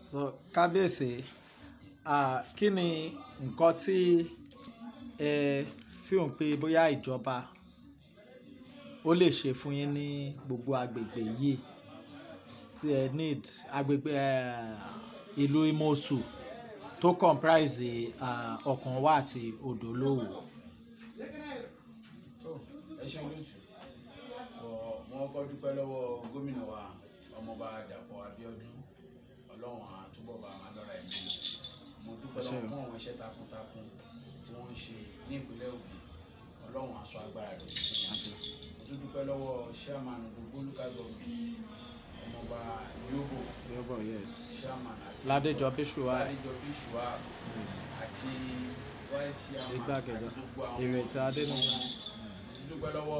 So, kábíyèsí ah, kí ni nǹkan tí ẹ fíhùn pé bóyá ìjọba ó lè ṣe fún yín ní gbogbo agbègbè yìí tí ẹ need agbègbè eh, ìlú Imosu tó comprise ah, Ọ̀kànwá àti Odòlówó. tó ẹ ṣe olóòtú ọ wọn kọ́ dúpẹ́ lọ́wọ́ gómìnà wa ọmọọba Dàpọ̀ Abíọ́dún Ọlọ́run àtúbọ̀ bá wọn lọ́ra ẹ̀mí mo dúpẹ́ lọ́wọ́ fún àwọn iṣẹ́ takuntakun tí wọ́n ń ṣe ní ìpínlẹ̀ Ògùn Ọlọ́run aṣọ agbára rẹ̀ fún wọn mo tún dúpẹ́ lọ́wọ́ chairman gbogbo local government ọmọọba Yobo Yobo, yes. chairman àti Ládéjọ Bíṣùwà Ládéjọ Bíṣùwà àti vice chairman Igbákejì àti gbogbo àwọn Ìrètí Adéníyì. dúpẹ́ lọ́wọ́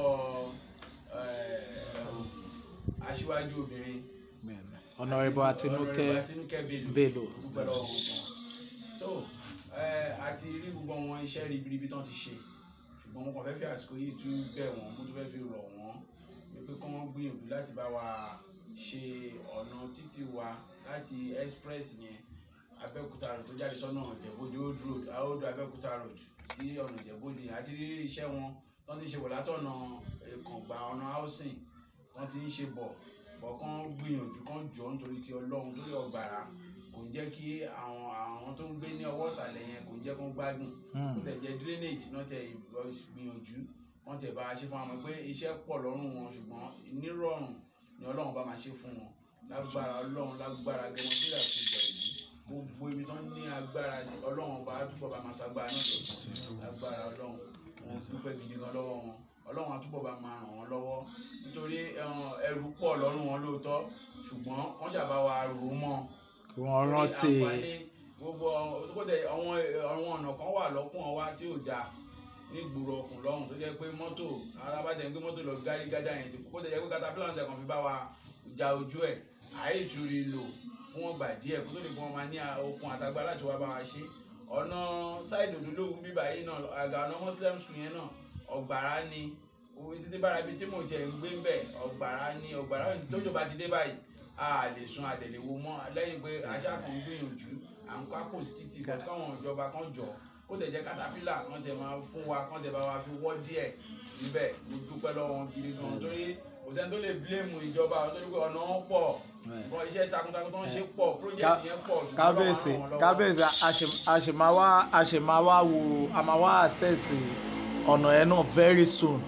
aṣíwájú obìnrin Honourable Àtinúkẹ́ Honourable Àtinúkẹ́ Bello. Bello dúpẹ́ lọ́wọ́ wọn gan. tó eh, àti rí gbogbo àwọn iṣẹ́ ribiribi tán ti ṣe ṣùgbọ́n mo kàn fẹ́ fi àsìkò yìí tún bẹ̀ wọ́n mo tún fẹ́ fi rọ̀ wọ́n wípé kí wọ́n gbìyànjú láti bá wa ṣe ọ̀nà títì wa láti express yẹn Abẹ́òkúta road tó jáde sọ́nà Ìjẹ̀bú-Òde old road old Abẹ́òkúta road sí ọ̀nà Ìjẹ̀bú-Òde àti rí iṣẹ́ wọn tán ti ṣe wọ̀ látọ̀nà Ìkàngbà ọ̀nà housing tán ti ń ṣe bọ̀ bọ̀ kán gbìyànjú kán jọ nítorí ti Ọlọ́run lórí ọ̀gbàrà kò ń jẹ́ kí àwọn àwọn tó ń gbé ní ọwọ́ ìsàlẹ̀ yẹn kò ń jẹ́ kán gbádùn kó tẹ̀ jẹ́ drainage náà tẹ̀ gbìyànjú wọ́n tẹ̀ bá a ṣe fún àwọn pé iṣẹ́ pọ̀ lọ́rùn wọn ṣùgbọ́n nírọ̀rùn ni Ọlọ́run bá máa ṣe fún wọn lágbára Ọlọ́run lágbára gẹ́gẹ́ bí ìlà ti bẹ̀rẹ̀ yìí gbogbo ibi tó ń ní agbára sí Ọlọ́run bá túbọ̀ bá máa ṣagbára náà lọ́sàn lágbára Ọlọ́run wọn dúpẹ́ gidi gan lọ́wọ́ wọn Ọlọ́run á túbọ̀ bá máa ràn wọ́n lọ́wọ́ nítorí ẹrù pọ̀ lọ́rùn wọn lóòótọ́ ṣùgbọ́n wọ́n ṣàbá wa rò ó mọ́ kí wọ́n rántí àǹfààní gbogbo kódà àwọn àwọn ọ̀nà kan wà lọ́kùn wa tí ò dáa ní gbòòrò ọkùn lọ́hùn tó jẹ́ pé mọ́tò arábàjẹ́ ń gbé mọ́tò lọ gárí gádà yẹn ti kó jẹ́ pé katapila ọ̀sẹ̀ kan fi bá wa ja ojú ẹ̀ àìtúrí lò fún wọn gbà díẹ̀ kó tó lè gbọ́n máa ní okun àtagbá láti wá bá wa ṣe ọ̀nà ṣáìdì òdòdógún bíbá yìí náà àga ọ̀nà muslim school yẹn náà ọ̀gbàrá ni títí bára bíi tí mò ń tiẹ̀ ń gbé ń bẹ̀ ọ̀gbàrá ni ọ̀gbàrá tójò bá ti dé báyìí a lè sun àdèlè wo mọ́ lẹ́yìn pé aṣá kan ń gbìyànjú à ń kọ́ àpò sí títì bọ́ káwọn ìjọba kan jọ kó tẹ̀ jẹ́ katapila kan tẹ̀ máa fún wa kan tẹ̀ bá wa fi wọ́ díẹ̀ níbẹ̀ mo dúpẹ́ lọ́wọ́ wọn gidi gan torí kò sẹ́ni tó lè bílẹ̀mù ìjọba torí pé ọ̀nà wọn pọ̀ bọ́ iṣẹ́ takuntakun tó ń ṣe pọ̀ project yẹn pọ̀ ṣùgbọ́n kábíyèsí kábíyèsí àṣemáwá àṣemáwá wo àmàwá àṣẹ̀sì ọ̀nà ẹ̀ náà very soon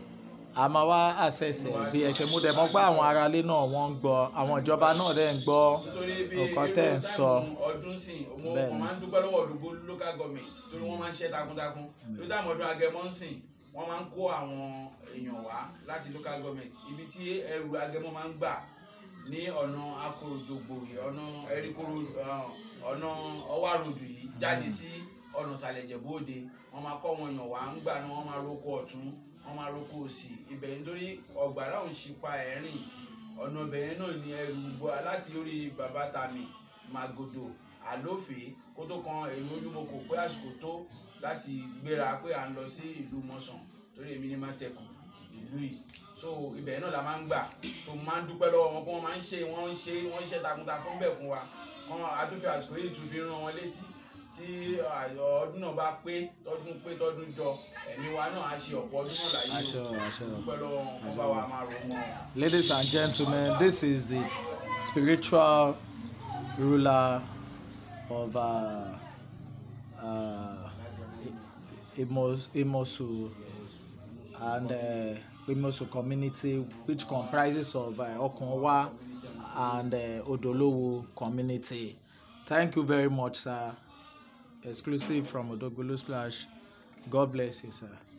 a máa wá àṣẹṣẹ bí ẹ ṣe mú dẹ mọ̀ pé àwọn aráalé náà wọ́n ń gbọ́ àwọn ìjọba náà dẹ̀ ń gbọ́ nǹkan tẹ́ ń sọ ọdún sìn mo máa ń dúpẹ́ lọ́wọ́ òdògbò local government torí wọ́n máa ń ṣe takuntakun lórí táwọn ọdún agẹmọ ń sìn wọ́n máa ń kó àwọn èèyàn wá láti local government ibi tí ẹrù agẹmọ máa ń gbà ní ọ̀nà akorojogbò ọ̀nà ẹ̀ríkoro ọ̀nà ọwá ròdù yìí jáde sí ọ̀nà ìsàlẹ̀ Ìjẹ̀bú Òde wọ́n máa kọ́ wọn èèyàn wá ń gbà náà wọ́n máa rókò ọ̀tún wọ́n máa roko òsì ibẹ̀ nítorí ọ̀gbàrá òun ṣípa ẹ̀rìn ọ̀nà ibẹ̀ náà ni ẹrù gbọ́ láti orí bàbá tami màgòdò àlófè kó tó kan èrò olúmọkò pé àsìkò tó láti gbéra pé à ń lọ sí ìlú mọ̀sán torí èmi ní mátẹ̀kù ìlú yìí so ibẹ̀ náà la máa ń gbà so máa ń dúpẹ́ lọ́wọ́ wọn pé wọ́n máa ń ṣe wọ́n ń ṣe wọ́n ń ṣe takuntakun bẹ̀ fún wa kọ́n adúfẹ́ àsìkò yìí tún fi rán wọn létí tí ọdún náà bá pé tọdún pé tọdún jọ ẹ̀mí wa náà á ṣe ọ̀pọ̀ ọdún náà láyé o dúpẹ́ lọ́wọ́ wọn bá wa máa rò wọn. Ladies and gentlemen, this is the spiritual ruler of uh, uh, Emos, Imosu and uh, Imosu community, which comprises of uh, Okonwa and uh, Odolowo community. Thank you very much, sir. Exclusive from Odogbolu Splash. God bless you, sir.